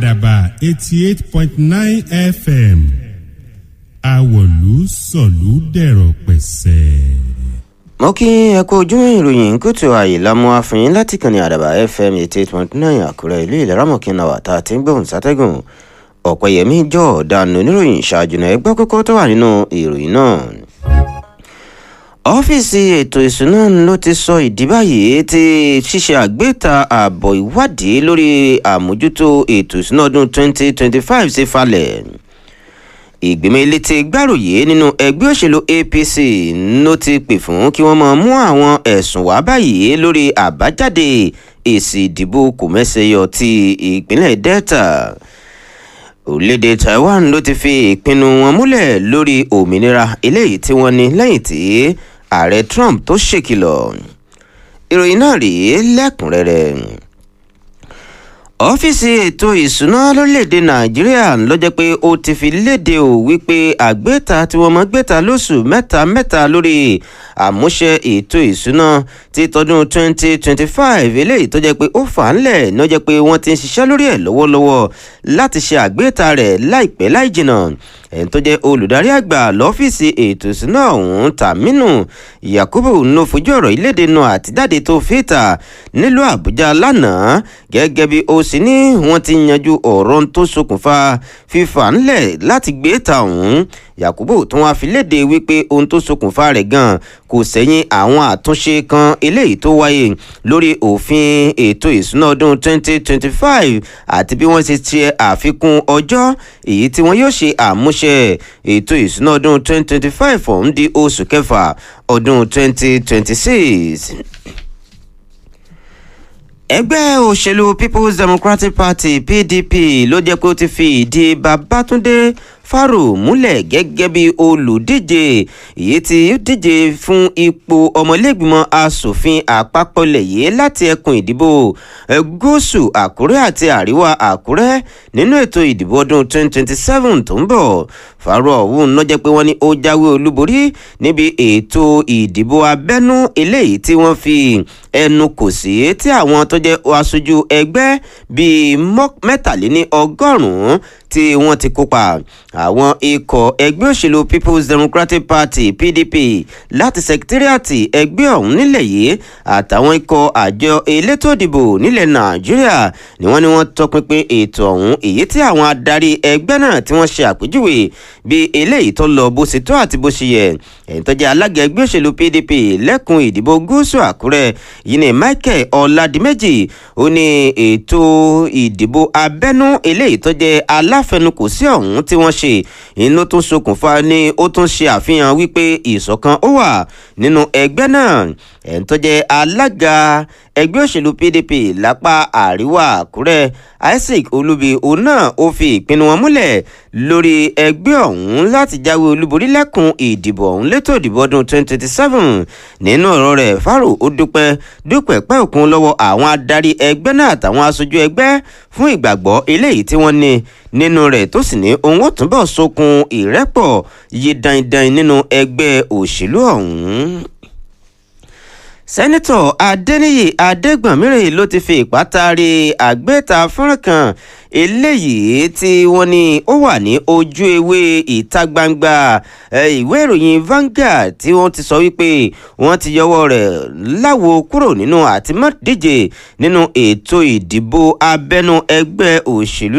àdàbà eighty eight point nine fm àwọ̀lú sọ̀lú dẹ̀rọ̀ pẹ̀sẹ̀. mo kí ẹ kú ojúmọ́ ìròyìn kùtù àyèlámú àfihàn láti kàn ní àdàbà fm eighty eight point nine àkúrẹ́ ìlú ìlẹ́rọ̀mọ̀kìnà wà tá a ti ń gbóhùn sátẹ́gùn ọ̀pẹ̀yẹmí jọ ọ̀daràn oníròyìn ṣáájú náà ẹgbẹ́ kókó tó wà nínú ìròyìn náà. ọ́fíìsì ètò ìṣúná ló ti sọ ìdí báyìí tí ṣíṣe àgbéta ààbọ̀ ìwádìí lórí àmójútó ètò ìṣúná ọdún twenty twenty five ṣe falẹ̀ ìgbìmọ̀ ilé ti gbàròyé nínú ẹgbẹ́ òṣèlú apc ló ti pè fún kí wọ́n máa mú àwọn ẹ̀sùn wá báyìí lórí àbájáde èsì ìdìbò kòmẹ́sẹ̀yọ ti ìpínlẹ̀ delta orílẹ̀-èdè taiwan ló ti fi ìpinnu wọn múlẹ̀ lórí òmìnira eléyìí tí wọ́n ní lẹ́yìn tí ààrẹ trump tó ṣèkìlọ̀ ìròyìn náà rèé lẹ́kùnrẹ́rẹ́ ọ́fíìsì ètò ìṣúná lórílẹ̀‐èdè nàìjíríà ló jẹ́ pé ó ti fi léde ò wípé àgbéta tí wọ́n mọ̀ gbéta lóṣù mẹ́ta mẹ́ta lórí àmúṣe ètò ìṣúná ti tọdún 2025 eléyìí tó jẹ́ pé ó fà á ńlẹ̀ ní ó jẹ́ pé wọ́n ti ń ṣiṣẹ́ lórí ẹ̀ lọ́wọ́lọ́wọ́ láti ṣe àgbéta rẹ̀ láìpẹ́ láì jìnnà ẹni tó jẹ́ olùdarí àgbà lọ́fíìsì ètò ìṣúná ọ̀hún tàmínú yakubu ló fojú ọ̀rọ̀ ìlédè náà àtijáde tó fìtà nílùú àbújá lánàá gẹ́gẹ́ bí ó sì ní wọ́n ti yanjú ọ̀rọ̀ tó ṣokùnfà fífà ńlẹ̀ láti gbé ta ọ̀hún yakubu tó wá fi léde wípé ohun tó ṣokùnfà rẹ̀ gan kò sẹ́yìn àwọn àtúnṣe kan eléyìí tó wáyé lórí òfin ètò ìṣúná ọdún 2025 àti bí wọ́n ṣe ṣe àfikún ọjọ́ èyí tí wọ́n yóò ṣe àmúṣe ètò ìṣúná ọdún 2025 ọ̀hún di oṣù kẹfà ọdún 2026 ẹgbẹ́ òṣèlú people's democratic party pdp ló jẹ́ pé ó ti fi ìdí babatunde faro múlẹ̀ gẹ́gẹ́ bí olùdíje èyí tí ó díje fún ipò ọmọlẹ́gbìmọ̀ asòfin àpapọ̀ ilẹ̀ yìí láti ẹkùn ìdìbò gúúsù àkúrẹ́ àti àríwá àkúrẹ́ nínú ètò ìdìbò ọdún 2027 tó ń bọ̀ faro ọ̀hún ló jẹ́ pé wọ́n ní ó jáwé olúborí níbi ètò ìdìbò abẹ́nú eléyìí tí wọ́n fi ẹnu kò sí tí àwọn tó jẹ́ aṣojú ẹgbẹ́ bíi mẹ́tàléní ọgọ́rùn-ún tí wọ́n ti kópa àwọn ikọ̀ ẹgbẹ́ òṣèlú people's democratic party pdp láti sẹkítírìàtì ẹgbẹ́ ọ̀hún nílẹ̀ yìí àtàwọn ikọ̀ àjọ elétò ìdìbò nílẹ̀ nàìjíríà ni wọ́n ní wọ́n tọpinpin ètò ọ̀hún èyí tí àwọn adarí ẹgbẹ́ náà tí wọ́n ṣe àpèjúwe bí eléyìí tó lọ bó ṣe tó àti bó ṣe yẹ ẹ̀yìn tó jẹ́ alága ẹgbẹ́ òṣèlú pdp lẹ́kùn ìdìbò gúúsù àkúrẹ́ yìí ní michael ọ̀làdìmẹ́jì ó ní ètò ìdìbò abẹ́nú eléyìí tó jẹ́ aláfẹnukò sí ọ̀hún tí wọ́n ṣe inú tó ṣokùnfà ni ó tún ṣe àfihàn wípé ìṣọ̀kan ó wà nínú ẹgbẹ́ náà ẹ̀ ń tó jẹ́ alága ẹgbẹ́ òṣèlú pdp lápá àríwá àkúrẹ́ isaac olúbi òun náà ó fi ìpinnu wọn múlẹ̀ lórí ẹgbẹ́ ọ̀hún láti jáwé olúborí lẹ́kùn ìdìbò ọ̀hún létò ìdìbò ọdún 2027 nínú ọ̀rọ̀ rẹ̀ faro ó dúpẹ́ dúpẹ́ pẹ́ òkun lọ́wọ́ àwọn adarí ẹgbẹ́ náà àtàwọn aṣojú ẹgbẹ́ fún ìgbàgbọ́ eléyìí tí wọ́n ní nínú rẹ̀ tó sì ní òun ó túnbọ̀ sókun ìrẹ́pọ̀ yí dandan nínú ẹgbẹ́ òṣèlú ọ̀hún sẹ́nitọ̀ adẹ́niyì adẹ́gbọ̀nmírè ló ti fi ìpátárì àgbéta fọ́nrán kan eléyìí tí wọ́n ní ó wà ní ojú ewé ìta gbangba ìwé ìròyìn Vanguard tí wọ́n ti sọ wípé wọ́n ti yọwọ́ rẹ̀ láwo kúrò nínú àtìmọ́díje nínú ètò ìdìbò abẹ́nú ẹgbẹ́ òṣèlú